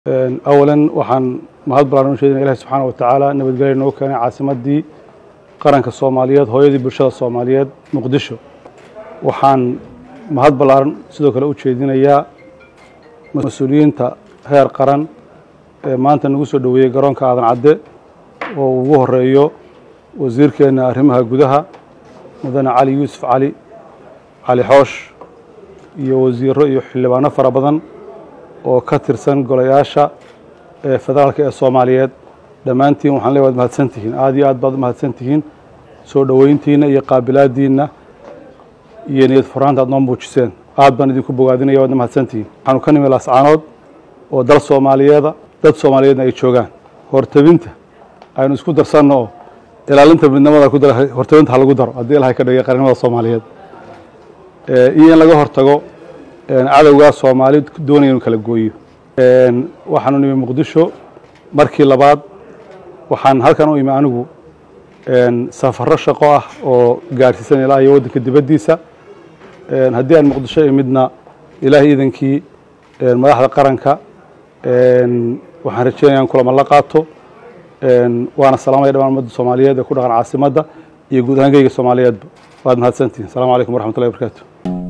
awalan waxaan mahad balaaran u sheedina ilahi subxaana wa tacaala nabadgelya noo keenay caasimaddii qaranka soomaaliyeed hooyadii bulshada soomaaliyeed muqdisho waxaan mahad ballaaran sidoo kale u jeedinayaa mas-uuliyiinta heer qaran ee maanta nagu soo dhoweeyey garoonka aadan cadde oo ugu horeeyo wasiirkeenna arrimaha gudaha mudane cali yuusuf cali cali xoosh iyo wasiiro iyo xildhibaano fara badan oo ka tirsan golayaasha ee federaalka ee soomaaliyeed dhammaantiin waxaan leeyahay waad mahadsan tihiin aad iyo aad baad u mahadsan tihiin soo dhoweyntiinna iyo qaabilaadiinna iyo niyad furaanta aad noo muujiseen aad baan idinku bogaadinaya waadna mahadsan tihiin waxaanu ka nimi laascaanood oo dal soomaaliyeeda dad soomaaliyeedna ay joogaan hortabinta aynu isku darsanno oo ilaalinta midnimada ku dar hortabinta ha lagu daro haddii ilahay ka dhigay qarnimada soomaaliyeed iyo in laga hortago cadowgaa soomaali doonaya inu kala gooyo waxaanu nimi muqdisho markii labaad waxaan halkan u imi anigu safarro shaqo ah oo gaadhsiisan ilaa iyo waddanka dibaddiisa haddii aan muqdisho imidna ilaahay iidankii madaxda qaranka waxaan rajeynaya in kulama la qaato waana salaamaya dhamaan ummadda soomaaliyeed ee ku dhaqan caasimadda iyo guud ahaan geyga soomaaliyeedba waad mahadsantihin assalamu calaykum waraxmatullahi wabarakaatu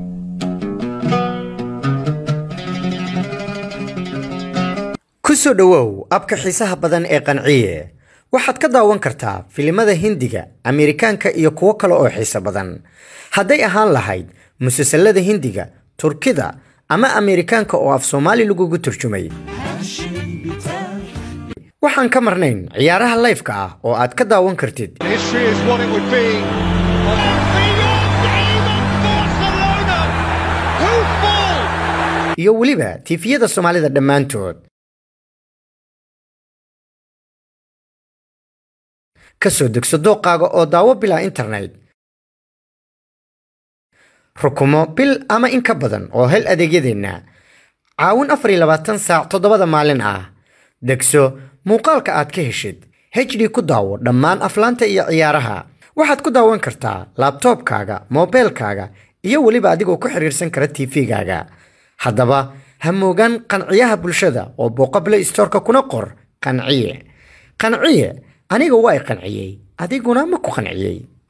ku soo dhowow abka xiisaha badan ee qanciye waxaad ka daawan kartaa filimada hindiga ameerikaanka iyo kuwo kale oo xiiso badan hadday ahaan lahayd musalsalada hindiga turkida ama ameerikaanka oo af soomaali lagugu turjumay waxaan ka marnayn ciyaaraha layfka ah oo aad ka daawan kartid History is what it would be. Who fall? iyo weliba tiifiyada soomaalida dhammaantood ka soo degso dooqaaga oo daawo bilaa internet rukumo bil ama in ka badan oo hel adeegyadeenna caawin afar iyo labaatan saac toddobada maalin ah degso muuqaalka aad ka heshid hd ku daawo dhammaan aflaanta iyo ciyaaraha waxaad ku daawan kartaa laabtoobkaaga moobeelkaaga iyo weliba adigoo ku xiriirsan kara tv-gaaga haddaba ha moogaan qanciyaha bulshada oo booqable stoorka kuna qor qanciye qanciye aniga waa i qanciyey adiguna ma ku qanciyey